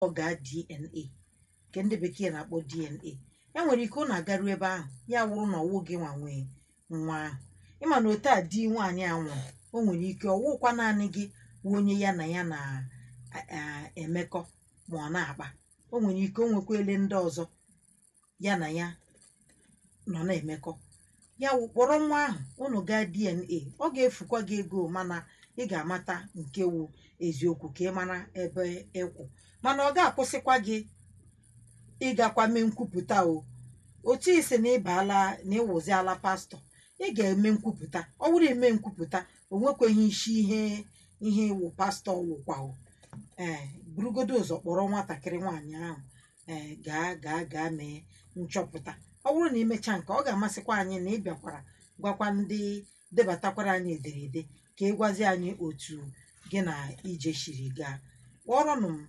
ọ gaa DNA nke ndị bekee na-akpọ DNA e nwere ike ọ na-agaru ebe ahụ ya wụrụ na ọwụ gị nwa nwee nwa ahụ ịma na otu a di nwaanyị a nwụrụ o nwere ike ọwụkwa naanị gị wụ onye ya na ya na-emekọ ma ọ na-akpa o nwere ike o nwekwele ndị ọzọ ya na ya nọ na-emekọ ya wụ kpọrọ nwa ahụ unu gaa DNA ọ ga-efukwa gị ego mana ị ga-amata nke wụ eziokwu ka ị mara ebe ịkwụ mana ọ ga-akwụsịkwa gị ịgakwa mee nkwupụta o otu isi na ịbaala na ịwụziala pastọ ị ga-eme nkwupụta ọ bụrụ eme nkwupụta o nwekweghị isi ihe ihe iwu pastọ wụkwa o ee burugodo ụzọ kpọrọ nwatakịrị nwaanyị ahụ ee gaa gaa gaa mee nchọpụta ọ bụrụ na imechaa nke ọ ga-amasịkwa anyị na ị bịakwara gwakwa ndị debatakwara anyị ederede ka ị gwazi anyị otu gị na ije shiri gaa kpọrọnụ m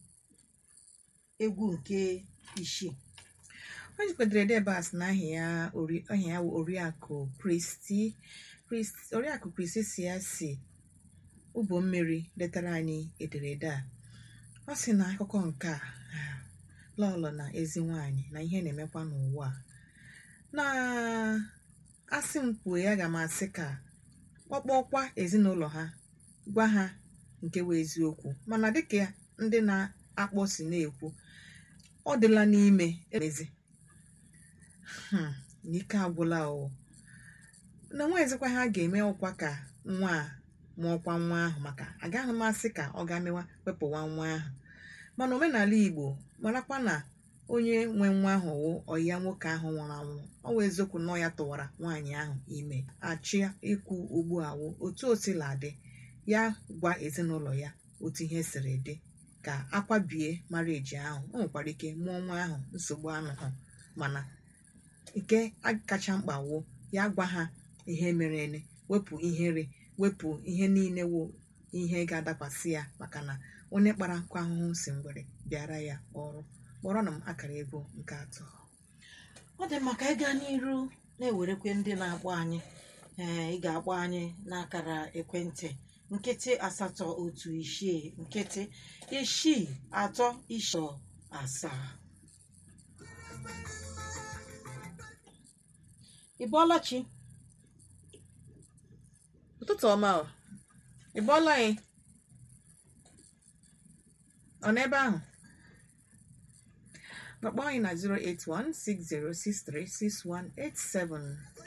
egwu nke isii o jikwadoro ebe a sị na aha ya ori- aha ya wụ oriakụ kristi Kristi- oriakụ kristi si ya si ụbọ mmiri letara anyị ederede a ọ sị na akụkọ nke a ah, lọlọ na ezi nwanyị na ihe na-emekwa n'ụwa a. na asị m kwuo ya ga m asị ka ọkpọkwa ezinụlọ ha gwa ha nke wụ eziokwu mana dịka ndị na-akpọ si na-ekwu ọ dịla n'ime emezi Hmm, n'ike agwụla o na nwezikwa ha ga-eme ọkwa ka nwa a mụọkwa nwa ahụ maka agaghị m asị ka ọ ga mewa wepụwa nwa ahụ mana omenala igbo marakwa na onye nwe nwa ahụ wụ ọya nwoke ahụ nwụrụ anwụ ọ wụ eziokwu na ọ ya tụwara nwaanyị ahụ ime achị ikwu ugbu a wụ otu o sila dị ya gwa ezinụlọ ya otu ihe siri dị ka akwabie marieji ahụ o nwekwara ike mụọ nwa ahụ nsogbu anụhụ mana nke kacha mkpa wụ ya gwa ha ihe mere eme wepụ ihere wepụ ihe niile wụ ihe ga-adakwasị ya maka na onye kpara nkụ ahụhụ si ngwere bịara ya ọrụ kpọrọ na m akara ego nke atọ ọ dị maka ịga n'iru na-ewerekwe ndị na-akpọ anyị ee ị ga-akpọ anyị n'akara ekwentị nkịtị asatọ otu isii nkịtị isii atọ isii asaa ị bọọla chi ụtụtụ ọma ọ ị bọọla anyị ọ n'ebe ahụ kpọkpọ anyị na 08160636187